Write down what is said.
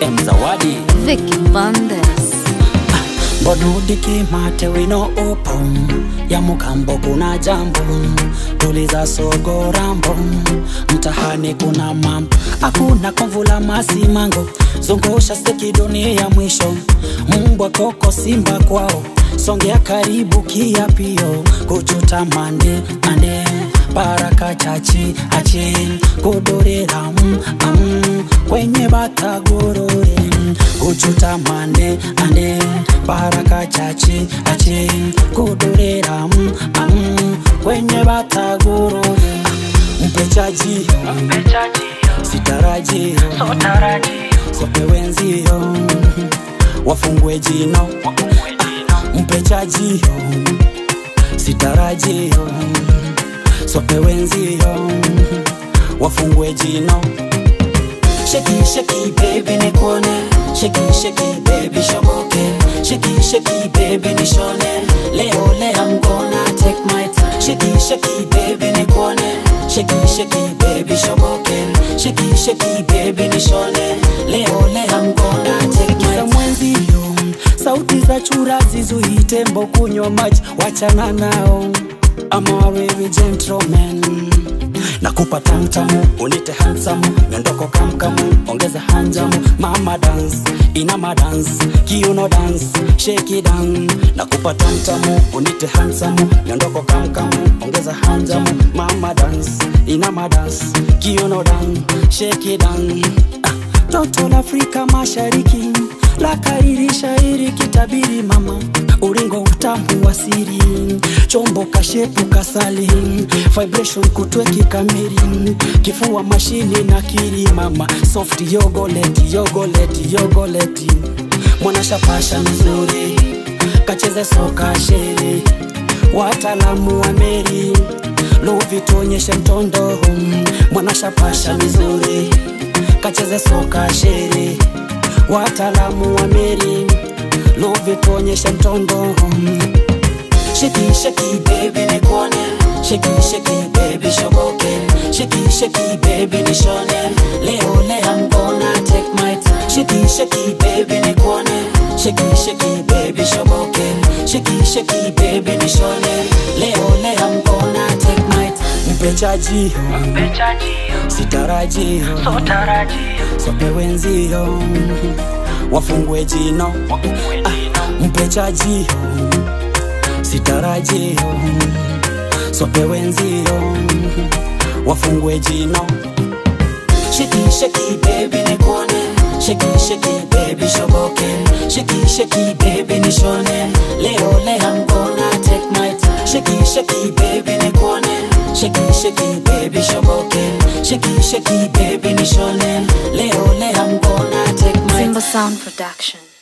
M Zawadi Vicky Bandes. Mbonudi kimate wino upo ya mukambo kuna jambo tuliza sogo rambo mtahani kuna mambo hakuna komvula masimango zungusha steki dunia mwisho mbwa koko simba kwao songea karibu kiapio kuchuta mande mande baraka chachi achi kudorera mm, mm, kwenye batagorore kuchuta mande ande baraka chachi achi kudorera mm, mm, kwenye batagorore mpechaji sitarajio sopewenzio wafungwe jino mpechajio sitarajio sopewenzio wafungwe jino sheki sheki baby nikuone sheki sheki baby shoboke sheki sheki baby nishone leo leo I'm gonna take my time sheki sheki baby nikuone sheki sheki baby shoboke sheki sheki baby nishone leo leo I'm gonna take my time mwenzio sauti za chura zizuii tembo kunywa maji wachana nao ama wewe gentleman nakupa tamtamu unite hansamu miondoko kamkamu ongeza hanjamu mama dance inama dance kiuno dance shake it down nakupa tamtamu unite hansamu miondoko kamkamu ongeza hanjamu mama dance inama dance kiuno dance shake it down ah, toto la Afrika Mashariki la kariri shairi kitabiri mama uringo utamu wa siri chombo kashepu kasali vibration kutweki kamili kifua mashini na kiri mama soft yogoleti yogoleti yogoleti mwanashapasha mzuri kacheze soka sheri wataalamu wa meri luvi tuonyeshe mtondo mwanashapasha mizuri kacheze soka sheri wataalamu wa meri luvi tuonyeshe mtondo sheki sheki baby nikuone sheki sheki baby shoboke sheki sheki baby nishone leo leo I'm gonna take my time sheki sheki baby nikuone sheki sheki baby shoboke sheki sheki baby nishone leo leo I'm gonna take my time mpechajio sitarajio sopewenzio wafungwe jino ah, mpechajio sitarajio sopewenzio wafungwe jino sheki sheki baby nikuone sheki sheki baby shoboke sheki sheki baby nishone leo leo I'm gonna take my time sheki sheki baby nikuone sheki sheki baby shoboke sheki sheki baby nishone leo leo I'm gonna take my time Simba Sound Production.